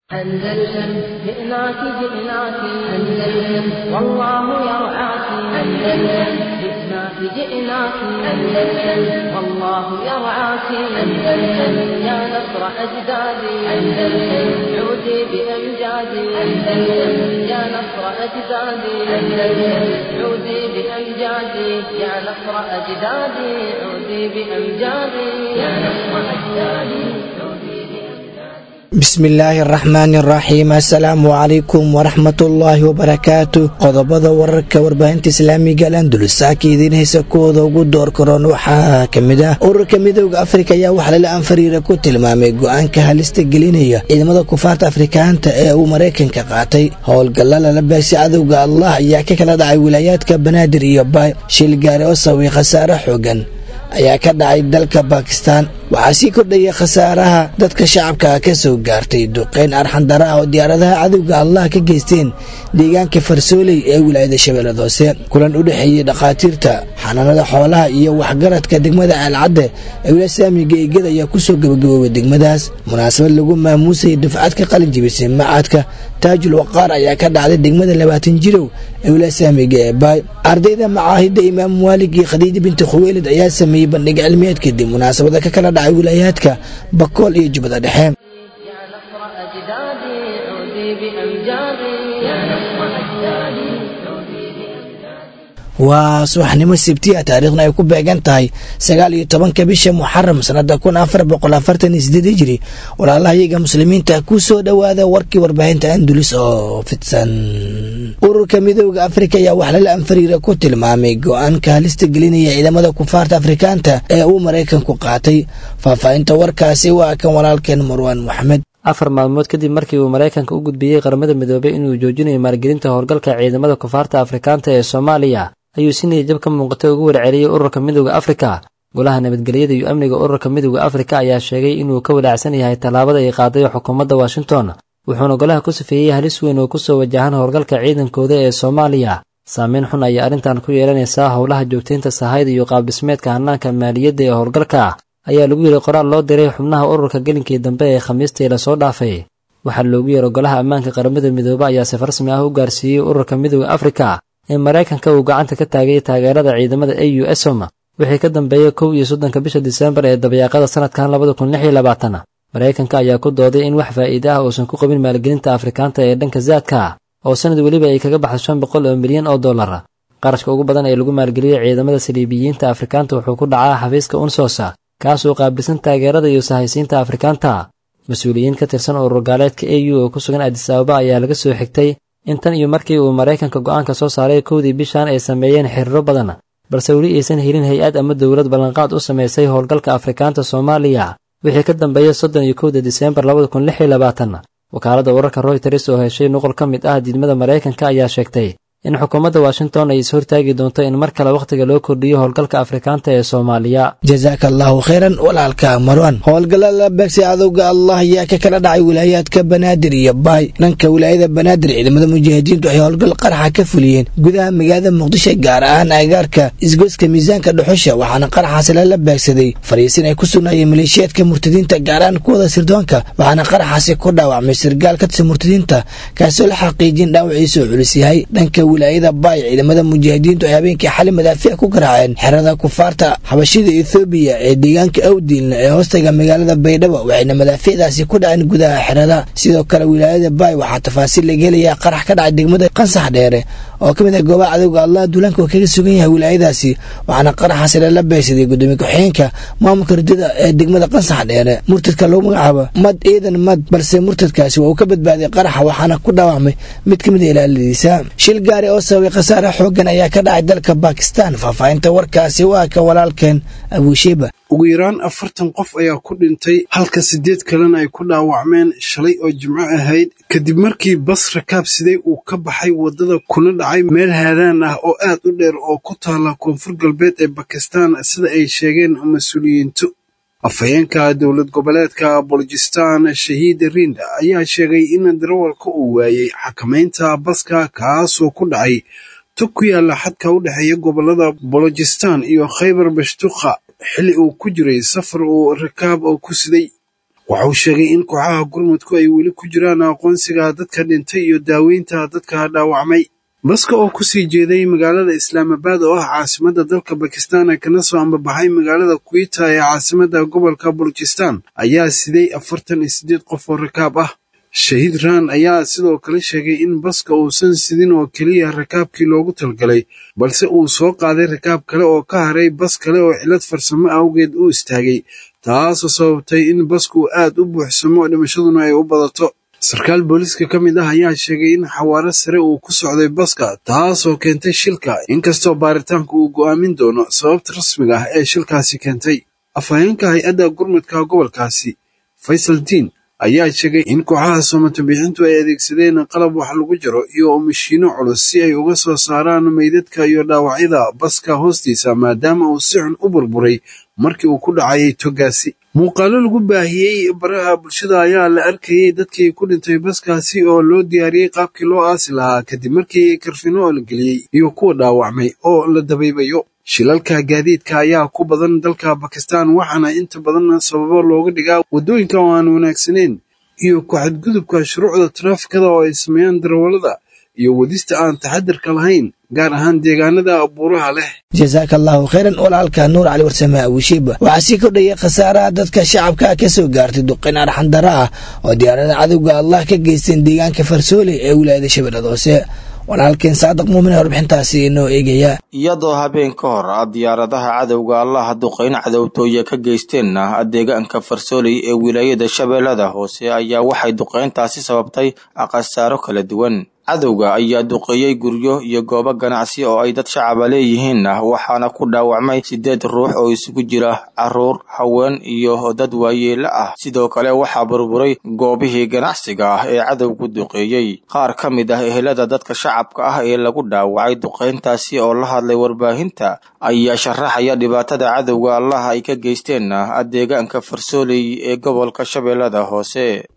أندلسن جئناك جئناك أندلسن والله يرعاك أندلسن جئناك جئناك أندلسن والله يرعاك أندلسن يا نصر أجدادي أندلسن عودي بأمجادي أندلسن يا نصر أجدادي أندلسن عودي بأمجادي يا نصر أجدادي عودي بأمجادي يا نصر أجدادي عودي بأمجادي bismillaahi araxmaani araxiim assalaamu calaykum waraxmatullaahi wabarakaatu qodobada wararka warbaahinta islaamiga alandulus saaka idiin haysa kuwooda ugu door karoon waxaa ka mid ah ururka midooda afrika ayaa wax lala anfariira ku tilmaamay go-aanka halista gelinaya ciidamada kufaarta afrikaanta ee uu maraykanka qaatay howlgalla lala beegsi cadowga allah ayaa ka kala dhacay wilaayaadka banaadir iyo baay shil gaari oo sababay khasaare xoogan ayaa ka dhacay dalka bakistan waxaa sii kordhaya khasaaraha dadka shacabka ka soo gaartay duqeyn arxandara ah oo diyaaradaha cadowga allah ka geysteen deegaanka farsooley ee wilaayada shabeellada hoose kulan u dhexeeyey dhakhaatiirta xanaanada xoolaha iyo waxgaradka degmada aalcadde ee wilaaya saamiga eegada ayaa kusoo gabagaboobay degmadaas munaasabad lagu maamuusayay dufcad ka qalin jibisay macadka taajul waqaar ayaa ka dhacday degmada labaatan jirow ee wilaaya saamiga ee baay ardayda macaahidda imaam maalig iyo khadiija binti khuweylid ayaa sameeyey bandhig cilmiyeed kadib munaasabada ka kala dhacay wilaayaadka bakool iyo jubbada dhexe يا نصر أجدادي عودي بأمجادي يا نصر أجدادي عودي بأمجادي waa subaxnimo sibtiya taariikhna ay ku beegan tahay sagaal iyo tobanka bisha muxaram sanada kun afar boqol afartan iyo sideed hijiri walaalahayaga muslimiinta ku soo dhowaada warkii warbaahinta andulis oo fidsan ururka midooda afrika ayaa wax lala anfariira ku tilmaamay go-aanka halista gelinaya ciidamada kufaarta afrikaanta ee uu maraykanku qaatay faahfaahinta warkaasi waa kan walaalkeen marwaan moxamed afar maalmood kadib markii uu maraykanka u gudbiyey qaramada midoobay inuu joojinayo maalgelinta howlgalka ciidamada kufaarta afrikaanta ee soomaaliya ayuu si niyadjab ka muuqatay ugu warceliyey ururka midooda afrika golaha nabadgelyada iyo amniga ururka midooda afrika ayaa sheegay inuu ka walaacsan yahay tallaabada ay qaaday xukuumadda washington wuxuuna golaha ku safeeyey halis weyn oo kusoo wajahan howlgalka ciidankooda ee soomaaliya saameyn xun ayaa arrintan ku yeelanaysaa howlaha joogtaynta sahayda iyo qaabdhismeedka hannaanka maaliyadda ee howlgalka ayaa lagu yidhi qoraal loo diray xubnaha ururka gelinkii dambe ee khamiistii lasoo dhaafay waxaa loogu yeero golaha ammaanka qaramada midoobe ayaa sif rasmi ah u gaarsiiyey ururka midooda afrika ee maraykanka uu gacanta ka taagay taageerada ciidamada a u esom wixii ka dambeeyey kow iyo soddonka bisha disembar ee dabayaaqada sanadkan labada kun lix iyo labaatan maraykanka ayaa ku dooday in wax faa'iide ah uusan ku qabin maalgelinta afrikaanta ee dhanka zaadka oo sanad weliba ay kaga baxdo shan boqol oo milyan oo dollar qarashka ugu badan ee lagu maalgeliyey ciidamada saliibiyiinta afrikaanta wuxuu ku dhacaa xafiiska unsos kaasoo qaabilsan taageerada iyo sahaysiinta afrikaanta mas-uuliyiin ka tirsan urur gaaleedka a u oo ku sugan adis ababa ayaa laga soo xigtay in tan iyo markii uu maraykanka go'aanka soo saaray kowdii bishan ay sameeyeen xiriiro badan balse weli aysan helin hay-ad ama dowlad ballanqaad u samaysay howlgalka afrikaanta soomaaliya wixii ka dambeeyey soddon iyo kowda diseembar labada kun lix iyo labaatan wakaaladda wararka royters oo heshay nuqul ka mid ah diidmada maraykanka ayaa sheegtay in xukuumadda washington ay ishortaagi doonto in mar kale wakhtiga loo kordhiyo howlgalka afrikaanta ee soomaaliya jasaaka allaahu khayran walaalka marwan howlgalla la beegsi cadowga allah ayaa ka kala dhacay wilaayaadka banaadir iyo baay dhanka wilaayada banaadir ciidamada mujaahidiintu waxay howlgal qaraxa ka fuliyeen gudaha magaalada muqdisho gaar ahaan agaarka isgoyska miisaanka dhuxusha waxaana qaraxaasi lala beegsaday fariisin ay ku sugnaayeen maleeshiyaadka murtadiinta gaar ahaan kuwada sirdoonka waxaana qaraxaasi ku dhaawacmay sirgaal ka tirsan murtadiinta kaasoo la xaqiijin dhaawaciisa oo culus yahay dhanka wilaayada baay ciidamada mujaahidiintu ay habeenkii xali madaafiic ku garaaceen xerada kufaarta xabashida ethoobiya ee deegaanka awdiilna ee hoostaga magaalada baydhabo waxayna madaafiicdaasi ku dhaceen gudaha xerada sidoo kale wilaayada baay waxaa tafaasiil laga helayaa qarax ka dhacay degmada qansax dheere oo ka mid ah goobaha cadowga allah duulaanka oo kaga sugan yahay wilaayadaasi waxaana qaraxaasi lala beegsaday gudoomiye ku-xigeenka maamulka ridada ee degmada qansax dheere murtadka lagu magacaabo mad ciidan mad balse murtadkaasi waa uu ka badbaaday qaraxa waxaana ku dhaawacmay mid ka mid a ilaaladiisa shil gaari oo sababay khasaare xoogan ayaa ka dhacay dalka bakistan faahfaahinta warkaasi waa ka walaalkeen abuushiba ugu yaraan afartan qof ayaa ku dhintay halka siddeed kalena ay ku dhaawacmeen shalay oo jimco ahayd kadib markii bas rakaab siday uu ka baxay waddada kuna dhacay meel haadaan ah oo aad u dheer oo ku taala koonfur galbeed ee bakistan sida ay sheegeen mas-uuliyiintu afhayeenka dowlad goboleedka bolojistan shahiid rinda ayaa sheegay in darawalka uu waayey xakamaynta baska kaasoo ku dhacay tog ku yaalla xadka u dhexeeya gobollada bolojistan iyo khaybar bashtukha xilli uu ku jiray safar uu rakaab oo ku siday waxauu sheegay in kooxaha gurmudku ay weli ku jiraan aqoonsiga dadka dhintay iyo daaweynta dadka dhaawacmay baska oo kusii jeeday magaalada islaamabad oo ah caasimadda dalka bakistan kana soo ambabaxay magaalada kuita ee caasimadda gobolka bulujistan ayaa siday afartan iyo siddeed qof oo rakaab ah shahiid raan ayaa sidoo kale sheegay in baska uusan sidin oo keliya rakaabkii loogu talgalay balse uu soo qaaday rakaab kale oo ka haray bas kale oo cilad farsamo awgeed u istaagay taasoo sababtay in basku aad u buuxsamo dhimashaduna ay u badato sarkaal booliiska ka mid ah ayaa sheegay in xawaaro sare uu ku socday baska taasoo keentay shilka inkastoo baaritaanku uu go'aamin doono sababta rasmiga ah ee shilkaasi keentay afhayeenka hay-adda gurmudka gobolkaasi faysal diin ayaa sheegay in kooxaha soomatoobixintu ay adeegsadeen qalab wax lagu jaro iyo mashiino culus si ay uga soo saaraan meydadka iyo dhaawacyada baska hoostiisa maadaama uu si xun u burburay markii uu ku dhacayay togaasi muuqaalo lagu baahiyey baraha bulshada ayaa la arkayey dadkii ku dhintay baskaasi oo loo diyaariyey qaabkii loo aasi lahaa kadib markii karfino la geliyey iyo kuwa dhaawacmay oo la dabaybayo shilalka gaadiidka ayaa ku badan dalka bakistan waxaana inta badan sababo looga dhigaa waddooyinka oo aan wanaagsanayn iyo ku-xadgudubka shuruucda taraafikada oo ay sameeyaan darawallada iyo wadista aan taxadirka lahayn gaar ahaan deegaanada buuraha leh jasaaka allahu khayran walaalka nuur cali warsame awishiib waxaa sii kordhayay khasaaraha dadka shacabka ka soo gaartay duqin arxandara ah oo diyaarada cadowga allah ka geysteen deegaanka farsoole ee wilaayada shabeellada hoose walaalkeen saadiq muumin warbixintaasi inoo eegaya iyadoo habeen ka hor a diyaaradaha cadowga allaha duqayn cadowtooye ka geysteenna deegaanka farsooley ee wilaayada shabeellada hoose ayaa waxay duqayntaasi sababtay khasaaro kala duwan cadowga ayaa duqeeyey guryo iyo goobo ganacsi oo ay dad shacaba leeyihiinna waxaana ku dhaawacmay siddeed ruux oo isugu jira carruur haween iyo dad waayeelo ah sidoo kale waxaa burburay goobihii ganacsiga ah ee cadowgu duqeeyey qaar ka mid ah ehelada dadka shacabka ah ee lagu dhaawacay duqayntaasi oo la hadlay warbaahinta ayaa sharaxaya dhibaatada cadowga allaha ay ka geysteenna deegaanka farsooley ee gobolka shabeellada hoose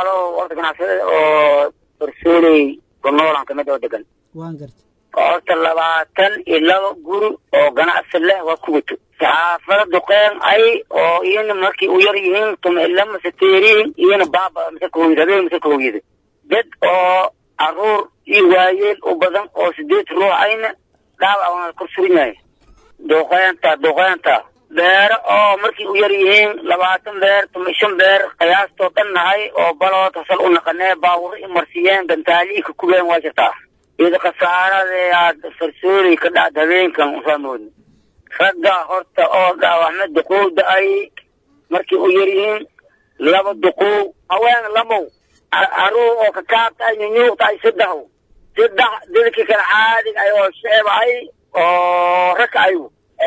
noolan kamid oo degan horta labaatan iyo laba guri oo ganacsi leh waa ku wato saxaafada duqeen ay oo iyana markii u yar yihiin tumila mase teeriin iyana baaba mase kahooyada habeen mase kahooyada dad oo caruur iyo waayeel u badan oo sideed ruux ayna dhaawac waana kor sugan yahay duqeynta duqeynta beero oo markii u yar yihiin labaatan beer tuma shan beer qiyaastoo dhan nahay oo balood hasal u naqanee baawuro i marsiiyeen gantaalii ka kubeen waa jirtaa iyada khasaarade aad farsooley ka dhacda habeenkan ufaamoodin ragga horta oo dhaawacma duqowda ay markii u yar yihiin laba duqow haween lamow caruur oo kakaabta ay nyunyuuqta ay saddex saddex dadkii kale caadig ay oo shicib ay oo raka ay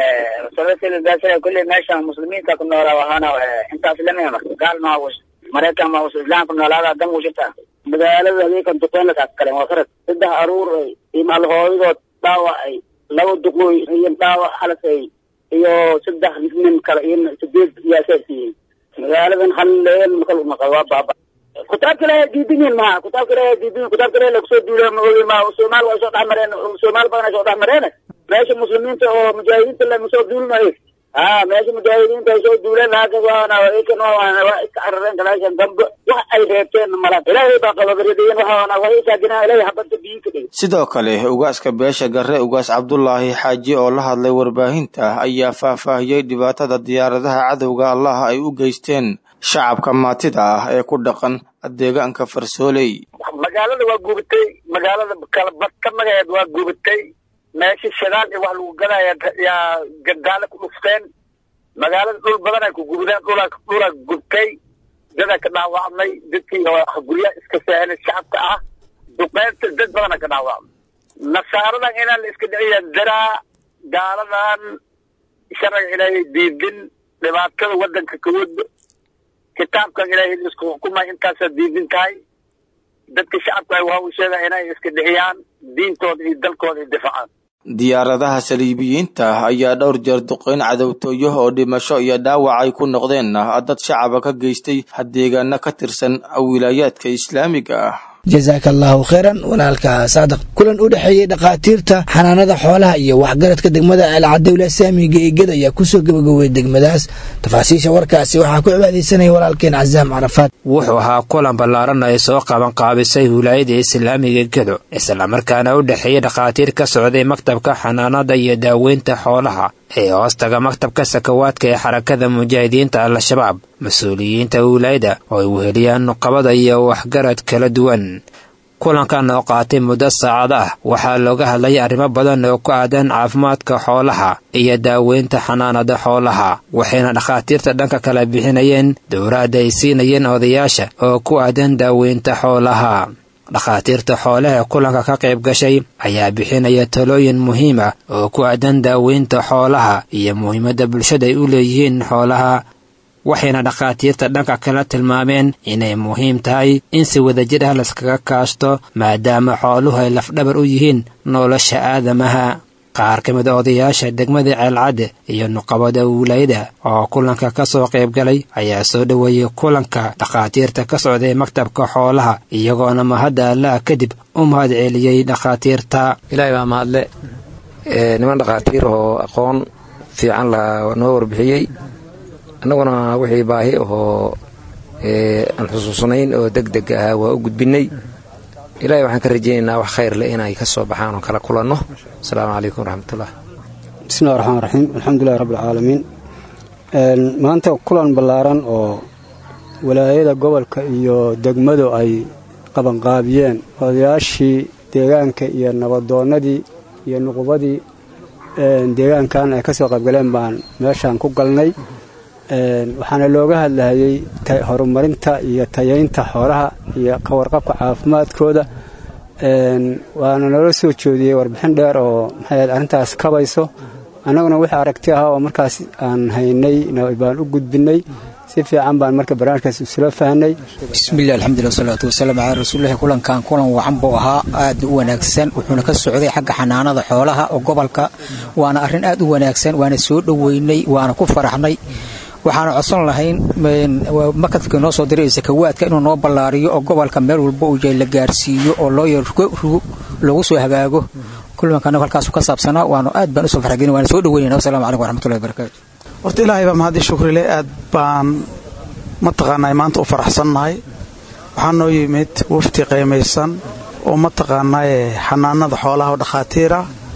kulley meeshan muslimiinta ku noolaa wahaana intaas lama marka gaal ma maraykan ma islaan ku noolaada dan u jirta magaalada habeenkan duqeynakaas kale waa farad saddex aruur iyo maalhooyadood dhaawacay laba duqooy iyo dhaawac halasay iyo saddex nin kale iyo sideed yaasaasiyiin magaaladan halleen makal unaqa waa baaba kutaabka ilaahay diidinyin maha kutaabka ilaahay diidin kutaabka ilaahay lakusoo duula ma soomaal waa soo dhex mareen soomaal badan ay soo dhex mareen meesha muslimiinta oo mujaahidiinta lama soo duulinayo ha meesha mujaahidiinta ay soo duuleen haakas waana ikan waa iska carareen galaashan dambe wax ay reebteen malan ilaahay baa qababarideen waxaana waa isaagina ilaahay habadda biyi ka dhigay sidoo kale ugaaska beesha garre ugaas cabdulaahi xaaji oo la hadlay warbaahinta ayaa faahfaahiyey dhibaatada diyaaradaha cadowga allah ay u geysteen shacabka maatida ah ee ku dhaqan deegaanka farsooley magaalada waa gubatay magaalada kalabad ka magaceed waa gubatay meesha shidaal iyo wax lagu gadaya yaa gandaale ku dhufteen magaalada dhul badan ay ku gubdeen dhula dhulaa gubtay dada ka dhaawacmay dadkii guryaha iska saahelay shacabka ah duqeynta dad badana ka dhaawacmay nasaaradan inaan la iska dhiciya daraa gaaladan sharciga ilaahay diidin dhibaatada wadanka kawada kitaabkan ilaahay isku xukumay intaasaa diidin tahay dadka shacabka ay waa u sheegaa inay iska dhixiyaan diintooda iyo dalkooda iyo difacaan diyaaradaha saliibiyiinta ayaa dhowr jeer duqeyn cadowtooyo oo dhimasho iyo dhaawac ay ku noqdeenna dad shacaba ka geystay deegaano ka tirsan wilaayaadka islaamiga ah jasaaka allaahu khayran walaalka saadaq kulan u dhexeeyey dhakhaatiirta xanaanada xoolaha iyo waxgaradka degmada alcadowla saamiga eeged ayaa kusoo gabagowey degmadaas tafaasiisha warkaasi waxaa ku cibaadaysanaya walaalkeen casaam carafaad wuxuu ahaa kulan ballaaran ay soo qaban qaabisay wilaayada islaamiga gedo islamarkaana u dhexeeyey dhakhaatiir ka socday maktabka xanaanada iyo daaweynta xoolaha ee hoostaga maktabka sakawaadka ee xarakada mujaahidiinta al-shabaab mas-uuliyiinta wilaayada oo ay weheliyaan nuqabada iyo waxgarad kala duwan kulankan oo qaatay muddo saacad ah waxaa looga hadlayay arrimo badan oo ku aadan caafimaadka xoolaha iyo daaweynta xanaanada xoolaha waxayna dhakhaatiirta dhanka kala bixinayeen dowraadda ay siinayeen odayaasha oo ku aadan daaweynta xoolaha dhakhaatiirta xoolaha kulanka ka qayb gashay ayaa bixinaya talooyin muhiim ah oo ku aadan daaweynta xoolaha iyo muhiimadda bulshada ay u leeyihiin xoolaha waxayna dhakhaatiirta dhanka kala tilmaameen inay muhiim tahay in si wadajir ah laskaga kaashto maadaama xooluhu ay lafdhabar u yihiin nolosha aadamaha qaar ka mid a odayaasha degmada ceelcadde iyo nuqabada wilaayada oo kulanka ka soo qayb galay ayaa soo dhoweeyey kulanka dhakhaatiirta ka socday maktabka xoolaha iyagoona mahadda allaah kadib u mahad celiyey dhakhaatiirta ilaahay baa mahadle niman dhakhaatiir oo aqoon fiican la noo warbixiyey annaguna wixii baahi ahoo aan xusuusnayn oo deg deg ah waa u gudbinnay ilahay waxaan ka rajaynaynaa wax khayr leh inay ka soo baxaan oo kala kulanno asalaamu calaykum waraxmatullah bismillahi raxmaan raxiim alxamdulilahi rabbilcaalamiin maanta kulan ballaaran oo walaayada gobolka iyo degmadu ay qabanqaabiyeen odayaashii deegaanka iyo nabadoonnadii iyo nuqubadii deegaankan ay ka soo qaybgaleen baan meeshaan ku galnay waxaana looga hadlahayey horumarinta iyo tayaynta xoolaha iyo ka warqabka caafimaadkooda waana nala soo jeediyey warbixin dheer oo maxay arrintaas kabayso annaguna wixii aragti ah oo markaas aan haynay baan u gudbinay si fiican baan marka barnaamijkaas isula fahnay bismillahi alxamdulilah wasalaatu wasalaam calaa rasuulillahi kulankan kulan wacan buu ahaa aad u wanaagsan wuxuuna ka socday xagga xanaanada xoolaha oo gobolka waana arrin aad u wanaagsan waana soo dhoweynay waana ku faraxnay waxaana codsan lahayn makadka noo soo diray sakawaadka inuu noo ballaariyo oo gobolka meel walba uu yahay la gaarsiiyo oo loo yarrugo loogu soo hagaago kulankan halkaasu ka saabsanaa waanu aad baan usoo farxgelin waana soo dhoweynayna wassalamu calaykum waraxmatullahi wabarakaatu horta ilaahay baa mahadii shukrile aad baan mataqaanaa maanta u faraxsannahay waxaa noo yimid wafti qaymaysan oo mataqaanaaye xanaanada xoolaha oo dhakhaatiira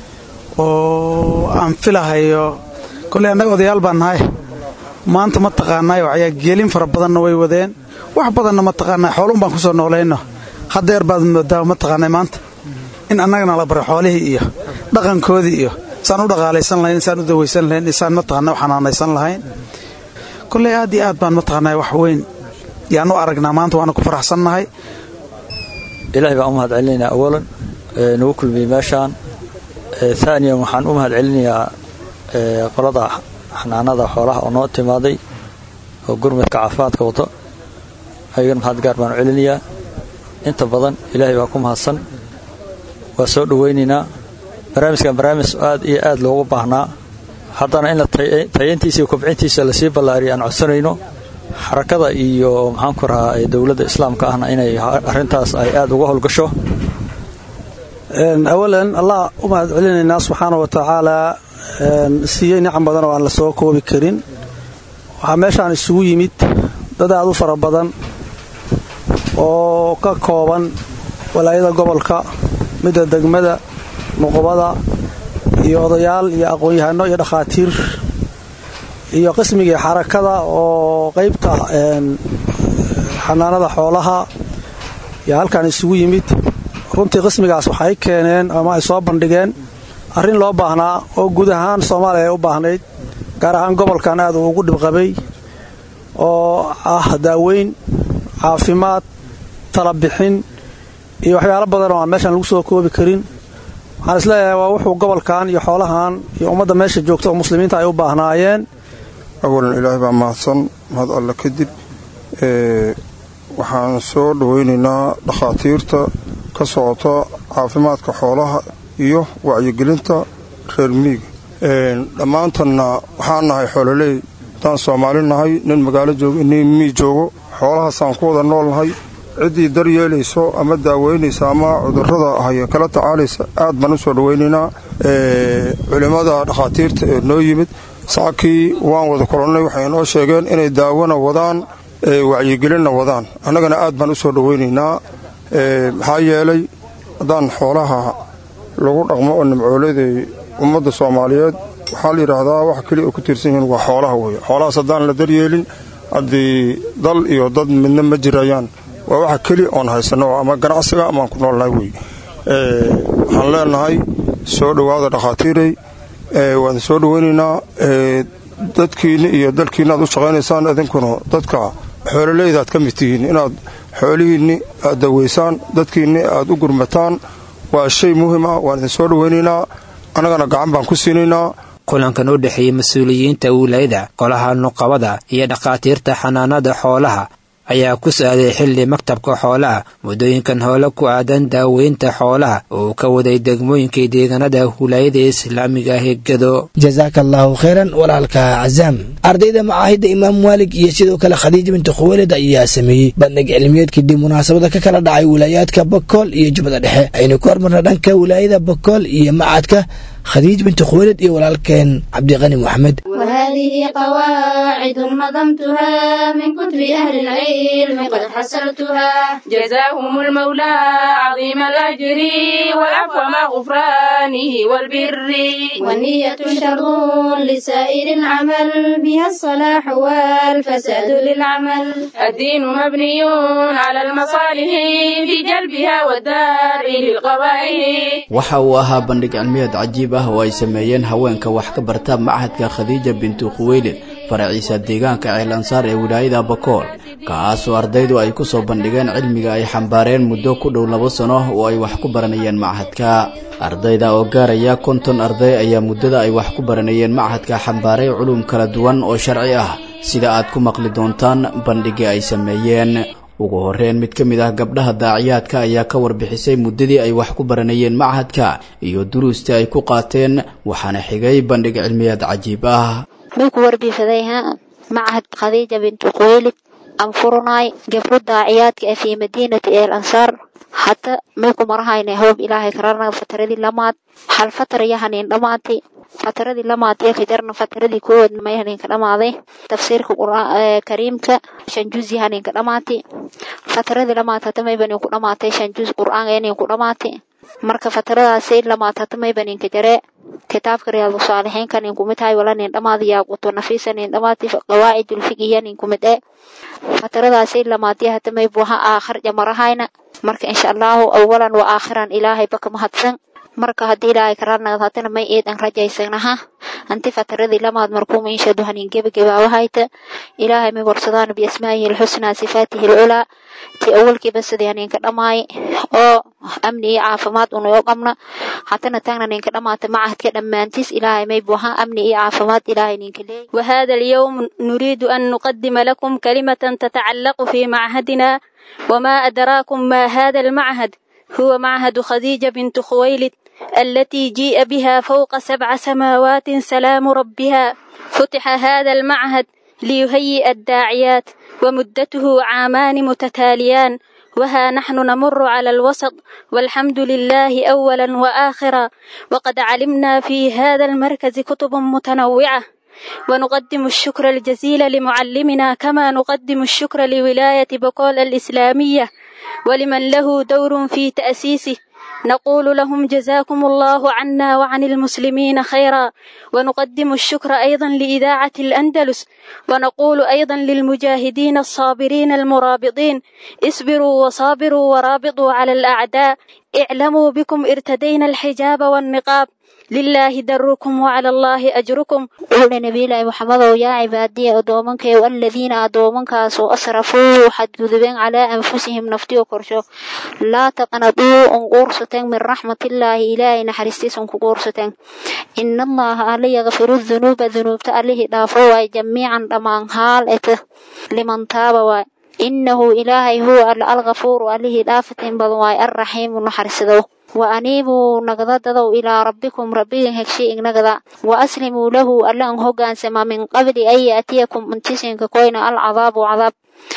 oo aan filahayo kolley annaga odayaal baan nahay maanta mataqaanaaye waxyaa geelin fara badanna way wadeen wax badanna mataqaanaa xooluun baan ku soo noolayno haddeer baad moodaa mataqaanaa maanta in annagana la baray xoolihii iyo dhaqankoodii iyo saan u dhaqaalaysan lahayn saan u dawaysan lahayn saan mataqaana u xanaanaysan lahayn kolley aad iyo aad baan mataqaanaa wax weyn yaan u aragnaa maanta waana ku faraxsannahay ilaahay baan u mahad celinaynaa awalan nagu kulmiyey meeshaan aaniyan waxaan u mahad celinayaa qolada xanaanada xoolaha oo noo timaaday oo gurmadka caafimaadka wado ayagana mahad gaar baan u celinayaa inta badan ilaahay baa ku mahadsan waa soo dhowaynaynaa barnaamijkan barnaamij aad iyo aad loogu baahnaa haddana in tayayntiisa iyo kobcintiisa lasii ballaariya aan codsanayno xarakada iyo maxaanku rahaa dowladda islaamka ahna inay arrintaas ay aad uga howlgasho awalan allah u mahad celinaynaa subxaana wa tacaalaa siiyey nicam badan oo aan la soo koobi karin waxaa meeshaan isugu yimid dad aad u fara badan oo ka kooban walaayada gobolka midda degmada nuqubada iyo odayaal iyo aqoon-yahano iyo dhakhaatiir iyo qismigii xarakada oo qaybta xanaanada xoolaha yaa halkan isugu yimid runtii qismigaas waxay keeneen ama ay soo bandhigeen arrin loo baahnaa oo guud ahaan soomaaliya ay u baahnayd gaar ahaan gobolkan aad uu ugu dhibqabay oo ah daaweyn caafimaad talabixin iyo waxyaalo badan oo aan meeshaan lagu soo koobi karin waxaan isleeyahay waa wuxuu gobolkan iyo xoolahan iyo ummadda meesha joogta oo muslimiinta ay u baahnaayeen awalan ilaahay baa mahadsan mahad alle kadib waxaan soo dhowaynaynaa dhakhaatiirta ka socota caafimaadka xoolaha iyo wacyigelinta reer miiga dhammaantanna waxaan nahay xoololey haddaan soomaali nahay nin magaalo joogo nin mii joogo xoolahaasaan ku wada nool nahay ciddii daryeelayso ama daaweynaysa ama cudurrada haya kala tacaalaysa aad baan u soo dhowaynaynaa culimmada dhakhaatiirta ee noo yimid saakii waan wada kulannay waxay noo sheegeen inay daawona wadaan wacyigelinna wadaan annagana aad baan u soo dhowaynaynaa maxaa yeelay haddaan xoolaha lagu dhaqmo oo nimcooleday ummadda soomaaliyeed waxaa la yidhaahdaa wax keliya oo ku tiirsan yihiin waa xoolaha weeye xoolahaas haddaan la daryeelin haddii dal iyo dad midna ma jirayaan waa waxa keliya oon haysanno ama ganacsiga amaan ku noolnahay wey waxaan leenahay soo dhowaada dhakhaatiirey waan soo dhowaynaynaa dadkiinni iyo dalkiinna aad u shaqaynaysaan idinkuna dadka xoololeyda aad ka mid tihiin inaad xoolihiinni aad daweysaan dadkiinni aad u gurmataan waa shay muhiim ah waan idin soo dhowaynaynaa annagana gacan baan ku siinaynaa kulankan u dhexeeyey mas-uuliyiinta wilaayada golaha nuqabada iyo dhakhaatiirta xanaanada xoolaha ayaa ku saaday xilli maktabka xoolaha muddooyinkan hoole ku aadan daaweynta xoolaha oo ka waday degmooyinkii deegaanada wilaayada islaamiga ah ee gedo jasaaka allaahu khayran walaalka cazaam ardayda macaahidda imaam maalig iyo sidoo kale khadiija binti khuweelid ayaa sameeyey bandhig cilmiyeed kadib munaasabada ka kala dhacay wilaayaadka bakool iyo jubbada dhexe aynu ku hormarna dhanka wilaayada bakool iyo macadka khadiij binti khuweelid iyo walaalkeen cabdiqani moxamed وهذه قواعد نظمتها من كتب أهل العلم قد حصلتها جزاهم المولى عظيم الأجر والعفو مع غفرانه والبر والنية شر لسائر العمل بها الصلاح والفساد للعمل الدين مبني على المصالح في جلبها والدار للقبائل waxa uu ahaa bandhig cilmiyeed cajiib ah oo ay sameeyeen haweenka wax ka barta machadka khadiija bintu khuweylid faraciisa deegaanka ceelansaar ee wilaayada bakool kaasoo ardaydu ay ku soo bandhigeen cilmiga ay xambaareen muddo ku dhow labo sano oo ay wax ku baranayeen machadka ardayda oo gaaraya konton arday ayaa muddada ay wax ku baranayeen machadka xambaaray culum kala duwan oo sharci ah sida aad ku maqli doontaan bandhigii ay sameeyeen ugu horreyn mid ka mid ah gabdhaha daaciyaadka ayaa ka warbixisay muddadii ay wax ku baranayeen machadka iyo duruustii ay ku qaateen waxaana xigay bandhig cilmiyeed cajiib ah may ku warbiifadayha macahad khadiija bintu khuweylid aan furunay gabro daaciyaadka ee fii madiinati eel ansaar hadda may ku marahayna hoob ilaahay kararna fataradii lamaad hal fatar yahanin dhammaatay fataradii lamaad ee kajarna fataradii koowaad may haninka dhammaaday tafsiirka kariimka shan juz yahaninka dhammaatay fataradii lamaad hata may banin ku dhammaatay shan juz qur'aan yanin ku dhammaatay marka fataradaasay lamaad hata may baninka jaree kitaabka riyaadu saalixiinka nin kumid tahay wala nin dhamaadi yaaquto nafiisa nin dhamaati qawaacidul fiqiya nin kumid ee fataradaasay lamaadii hata may buha aakhir jamarahayna marka insha allahu awalan wa aakhiran ilaahay baka mahadsan marka haddii ilaahay kararnagad hatana may eedan rajaysanaha anti fataradii lamaad markuuma inshadu hanin gebagabaawahayta ilaahay may warsadaan biasmaa'ihi alxusnaa sifaatihi alculaa ti awalkiiba sidii haninka dhamaay oo amni iyo caafimaad unoo qabna hatana taagna ninka dhamaata macahadka dhammaantiis ilaahay may buha amni iyo caafimaad ilaahay ninka leey وهذا اليوم نريد أن نقدم لكم كلمة تتعلق في معهدنا وما أدراكم ما هذا المعهد هو معهد خديجة بنت خويلد التي جيء بها فوق سبع سماوات سلام ربها فتح هذا المعهد ليهيئ الداعيات ومدته عامان متتاليان وها نحن نمر على الوسط والحمد لله أولا وآخرا وقد علمنا في هذا المركز كتب متنوعة ونقدم الشكر الجزيل لمعلمنا كما نقدم الشكر لولاية بقول الإسلامية ولمن له دور في تأسيسه نقول لهم جزاكم الله عنا وعن المسلمين خيرا ونقدم الشكر أيضا لإذاعة الأندلس ونقول أيضا للمجاهدين الصابرين المرابطين اصبروا وصابروا ورابطوا على الأعداء اعلموا بكم ارتدينا الحجاب والنقاب لله دركم وعلى الله أجركم wuxuuhi nabiylaahi maxamedow yaa cibaadiya addoomankayow aladiina addoomankaasoo asrafuu xadgudubeen calaa anfusihim naftiyo korsho laa taqnaduu unquursateen min raxmatillaahi ilaahay naxariistiis unkuquursateen ina allaha alla yakfiru dunuuba dunuubta allihii dhaafo waay jamiican dhammaan haal eta liman taaba waay innahu ilaahay huwa alla alghafuuru allihii dhaafatin badan waay alraxiimu naxarisadow wa aniibuu nagdadadow ilaa rabbikum rabbigin hegshay ignagada wa aslimuu lahu alla an hogaansama min qabli an yaatiyakum untisinka koyna alcadaabu cadaab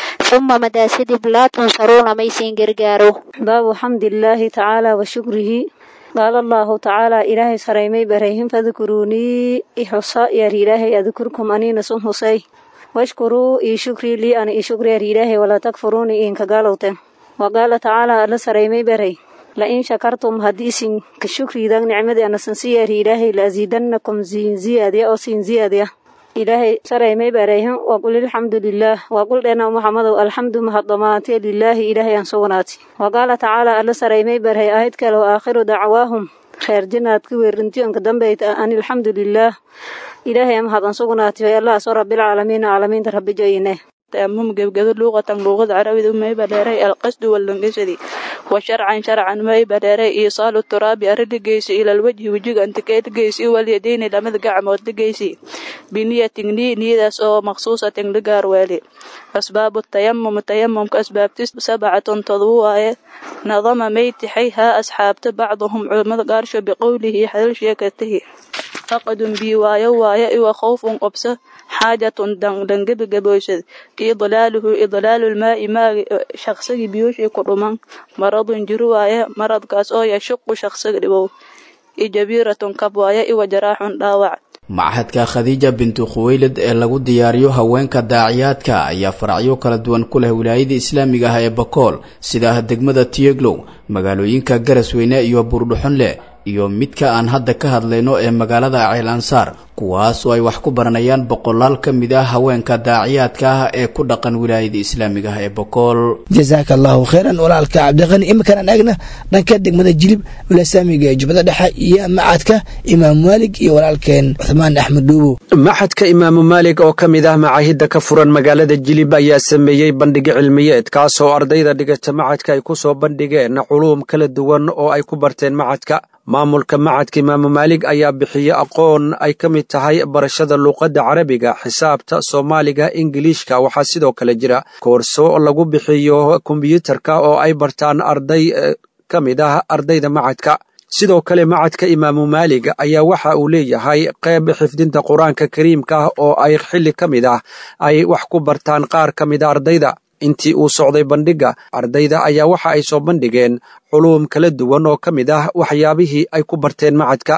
ثم مداسدب لا تنصرون ميسين قرقارو باب حمد الله تعالى وشكره قال الله تعالى إلهي سريمي بريهم فذكروني إحصاء يا إلهي أذكركم أني نسون حسي واشكروا إي شكري لي أنا إي شكري يا إلهي ولا تكفروني إن كقالوتن وقال تعالى ألا سريمي بري لئن شكرتم هديسين كشكري دان نعمدي أنا سنسي يا إلهي لأزيدنكم زين زيادة أو سين زيادة ilaahay saraymay baarayhan waa qul alxamdu lilaah waa qul dheena maxamadow alxamdu mahadamaantee lilaahi ilaahay aan sugnaati wa qaala tacaala alla saraymay barhay aayad kale wa aakhiru dacwaahum reer jinaadka weerintiyanka dambeyta an alxamdu lilaah ilaahay mahad aan sugnaati way allah soo rabbilcaalamiina caalamiinta rabbi joyine تأمم قبقد لغة لغة عربية ما يبدأري القصد واللنقصدي وشرعا شرعا ما يبدأري إيصال التراب أرد جيسي إلى الوجه وجه أنت كيت جيسي واليدين لمد قعمود جيسي بنية ني نيداس أو مخصوصة لقار والي أسباب التيمم التيمم كأسباب تس سبعة تضوء نظم ميت حيها أصحاب بعضهم علماء قارش بقوله حل شيكته فقد بي وايا وايا وخوف قبسه حاجة دنجب جبوشد إضلاله إضلال الماء ما شخص بيوش يقرمان مرض جروايا مرض كاس أو يشق شخص ربو إجبيرة كبوايا وجراح داوع machadka khadiija bintu khuweylad ee lagu diyaariyo haweenka daaciyaadka ayaa faracyo kala duwan ku leh wilaayada islaamiga ah ee bakool sida degmada tiyeglow magaalooyinka garasweyne iyo buurdhuxonle iyo midka aan hadda ka hadlayno ee magaalada ceel ansaar kuwaas oo ay wax ku baranayaan boqolaal ka mid ah haweenka daaciyaadka ah ee ku dhaqan wilaayada islaamiga ah ee bokool jasaaka allahu khayran walaalka cabdiqani iminkaan eegna dhanka degmada jilib wilasaamiga ee jubbada dhexe iyo macadka imaam maalig iyo walaalkeen cuthmaan axmed dhuubow maxadka imaamu maalig oo ka mid ah macaahidda ka furan magaalada jilib ayaa sameeyey bandhig cilmiyeed kaasoo ardayda dhigata macadka ay ku soo bandhigeen culuum kala duwan oo ay ku barteen macadka maamulka macadka imaamu maalig ayaa bixiye aqoon ay ka mid tahay barashada luuqadda carabiga xisaabta soomaaliga ingiliishka waxaa sidoo kale jira koorso lagu bixiyo kombyuutarka oo ay bartaan arday ka mid ah ardayda macadka sidoo kale macadka imaamu maalig ayaa waxa uu leeyahay qayb xifdinta qur-aanka kariimka ah oo ay xilli ka mid ah ay wax ku bartaan qaar ka mida ardayda intii uu socday bandhigga ardayda ayaa waxa ay soo bandhigeen culuum kala duwan oo ka mid ah waxyaabihii ay ku barteen macadka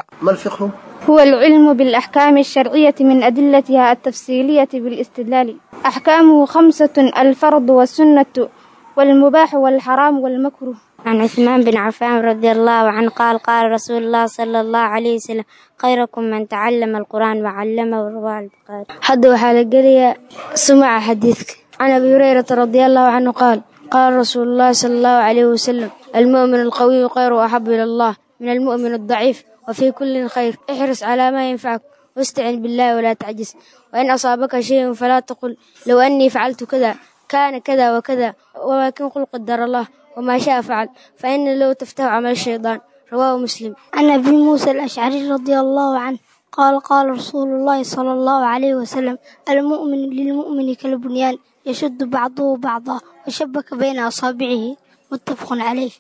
هو العلم بالأحكام الشرعية من أدلتها التفصيلية بالاستدلال أحكامه خمسة الفرض والسنة والمباح والحرام والمكروه عن عثمان بن عفان رضي الله عنه قال قال رسول الله صلى الله عليه وسلم خيركم من تعلم القرآن وعلمه رواه البخاري حد وحال قليا سمع حديثك عن أبي هريرة رضي الله عنه قال قال رسول الله صلى الله عليه وسلم المؤمن القوي خير وأحب إلى الله من المؤمن الضعيف وفي كل خير احرص على ما ينفعك واستعن بالله ولا تعجز وإن أصابك شيء فلا تقل لو أني فعلت كذا كان كذا وكذا ولكن قل قدر الله وما شاء فعل فإن لو تفتح عمل الشيطان رواه مسلم عن أبي موسى الأشعري رضي الله عنه قال قال رسول الله صلى الله عليه وسلم المؤمن للمؤمن كالبنيان يشد بعضه بعضا وشبك بين أصابعه متفق عليه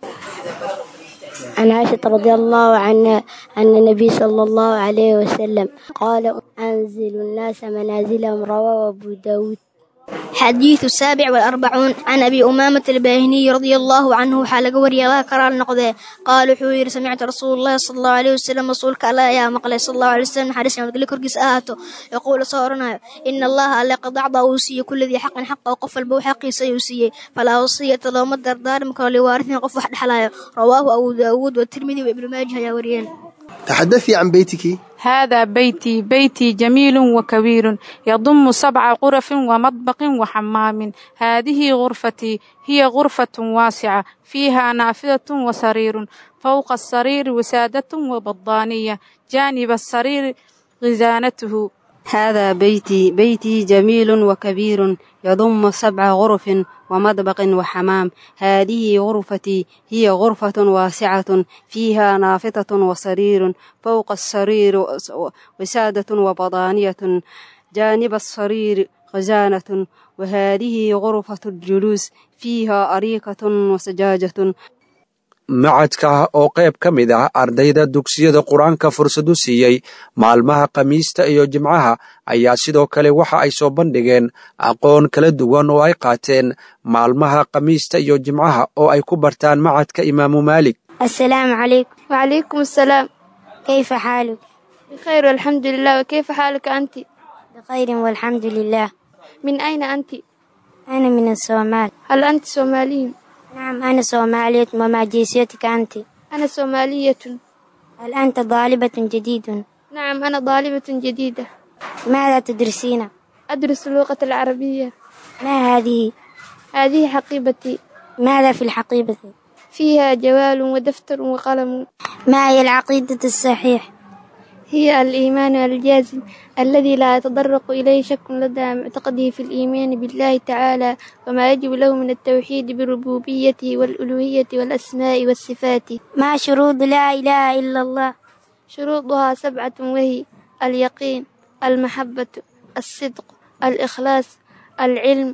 عن عائشة رضي الله عنها أن النبي صلى الله عليه وسلم قال أنزل الناس منازلهم رواه أبو داود حديث السابع والأربعون عن أبي أمامة الباهني رضي الله عنه حال قوري الله كرال نقضي قال حوير سمعت رسول الله صلى الله عليه وسلم رسولك الله يا مقلي صلى الله عليه وسلم حديث يوم تقول كرقس آهاته يقول صورنا إن الله ألا قد أعطى أوصي كل ذي حق حق وقف البو حقي سيوصي فلا وصية لو مدر دار مكان لوارث قف واحد حلايا رواه أبو داود والترمذي وابن ماجه يا وريان تحدثي عن بيتك هذا بيتي بيتي جميل وكبير يضم سبع غرف ومطبخ وحمام هذه غرفتي هي غرفة واسعة فيها نافذة وسرير فوق السرير وسادة وبضانية جانب السرير غزانته هذا بيتي بيتي جميل وكبير يضم سبع غرف ومطبخ وحمام هذه غرفتي هي غرفة واسعة فيها نافذة وسرير فوق السرير وسادة وبضانية جانب السرير خزانة وهذه غرفة الجلوس فيها أريكة وسجاجة macadka oo qayb ka mid ah ardayda dugsiyada qur-aanka fursad u siiyey maalmaha khamiista iyo jimcaha ayaa sidoo kale waxa ay soo bandhigeen aqoon kala duwan oo ay qaateen maalmaha khamiista iyo jimcaha oo ay ku bartaan macadka imaamu maalik السلام عليكم وعليكم السلام كيف حالك بخير والحمد لله وكيف حالك أنت بخير والحمد لله من أين أنت أنا من الصومال هل أنت صومالي نعم أنا صومالية وما جنسيتك أنت أنا صومالية هل أنت طالبة جديد نعم أنا طالبة جديدة ماذا تدرسين أدرس اللغة العربية ما هذه هذه حقيبتي ماذا في الحقيبة فيها جوال ودفتر وقلم ما هي العقيدة الصحيح هي الإيمان الجازم الذي لا يتطرق إليه شك لدى معتقده في الإيمان بالله تعالى وما يجب له من التوحيد بربوبيته والألوهية والأسماء والصفات ما شروط لا إله إلا الله شروطها سبعة وهي اليقين المحبة الصدق الإخلاص العلم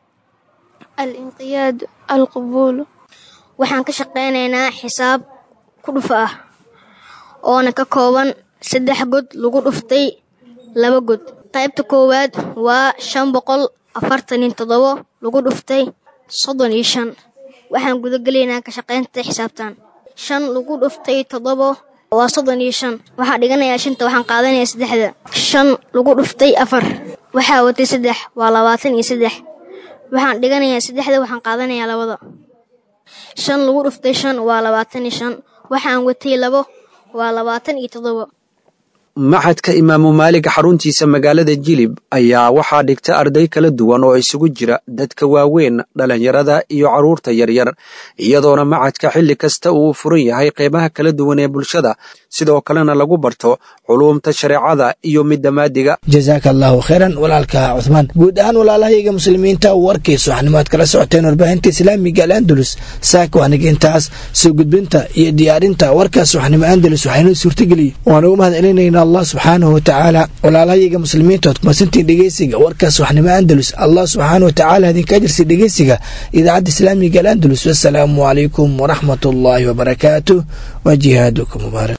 الانقياد القبول waxaan ka shaqaynaynaa xisaab ku dhufa ah oona ka kooban saddex god lagu dhuftay laba god qaybta koowaad waa shan boqol afartan iyo toddobo lagu dhuftay soddon iyo shan waxaan gudagelaynaa ka shaqaynta xisaabtan shan lagu dhuftay toddobo waa soddon iyo shan waxaa dhiganayaa shanta waxaan qaadanayaa saddexda shan lagu dhuftay afar waxaa watay saddex waa labaatan iyo saddex waxaan dhiganayaa saddexda waxaan qaadanayaa labada shan lagu dhuftay shan waa labaatan iyo shan waxaan watay labo waa labaatan iyo toddobo maxadka imaamu maalig xaruntiisa magaalada jilib ayaa waxaa dhigta arday kala duwan oo isugu jira dadka waaweyn dhallinyarada iyo carruurta yaryar iyadoona macadka xilli kasta uu furan yahay qeybaha kala duwan ee bulshada sidoo kalena lagu barto culuumta shareecada iyo midda maadiga jasaaka allaahu khayran walaalka cuhmaan guud ahaan walaalahayga muslimiinta warkiisu waxnimaad kala socoteen warbaahinta islaamiga al'andalus saaka waaniga intaas soo gudbinta iyo diyaarinta warkaas waxnimo andalus waxaynoo suurtageliyey waan ugu mahad celinaynaa allah subxaanahu watacaala walaalahayaga muslimiinta ood kumasantiin dhegeysiga warkaas waxnimo andalus allah subxaanahu watacaala idinka ajirsi dhegeysiga idaacadda islaamiga al'andalus wasalaamu calaykum waraxmat ullaahi wabarakaatuh wa jihaadukum mubaarak